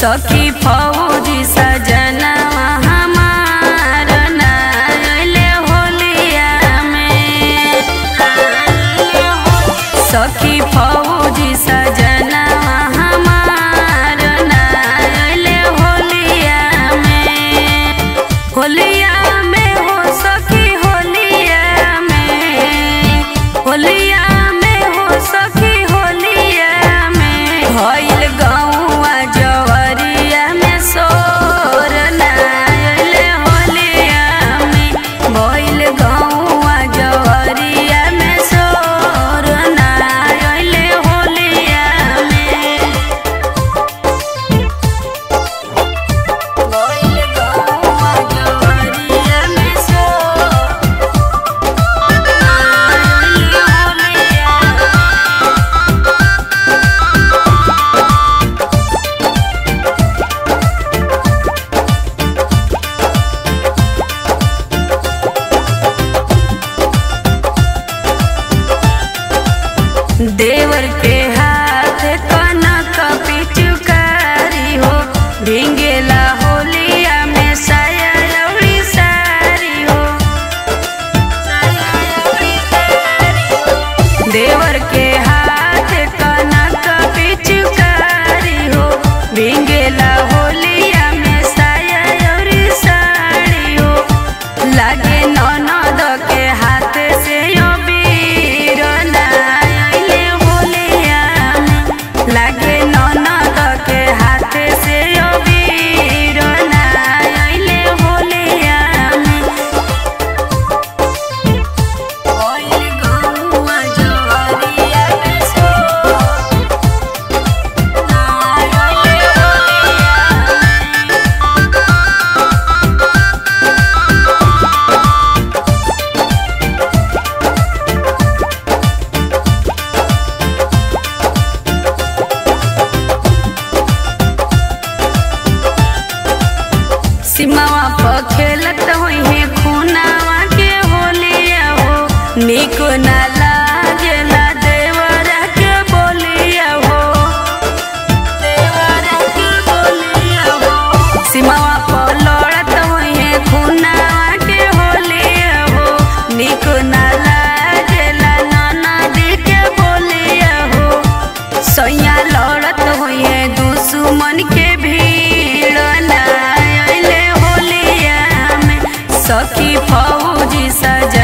सखी फौजी सजना हमार नाले होलिया में सखी फौजी सजना हमार नाले होलिया में होलिया में हो सखी होलिया में होलिया में हो सखी होलिया में भइल गौआ जवरिया में सोर नायल होलिया में भइल गौआ जवरिया में सोर नायल होलिया में भइल गौआ जवरिया में सोर नायल होलिया देवर के हाथ कनक पिचुकारी हो भिंगेला होलिया में साया अउरी सारी हो देवर के हाथ कनक पिचुकारी हो भिंगेला होलिया में साया अउरी साड़ी हो लागे ननद के हाथ से यो बीर नायले होलिया में लागे ननद के हाथ से यो बीर नायले होलिया में ओइल गौआ जवरिया में सो नायले होलिया में सीमावा पर खेलत होई है खूनावा के होलिया हो निक ना लागेला देवरा के बोलिया हो देवरा के बोलिया हो सीमावा पर लड़त होई है खूनावा के होलिया हो निक ना लागेला ननदी के बोलिया हो सैया लड़त होइए दुश्मन के भीड़ नायले होलिया में सखी फौजी सजा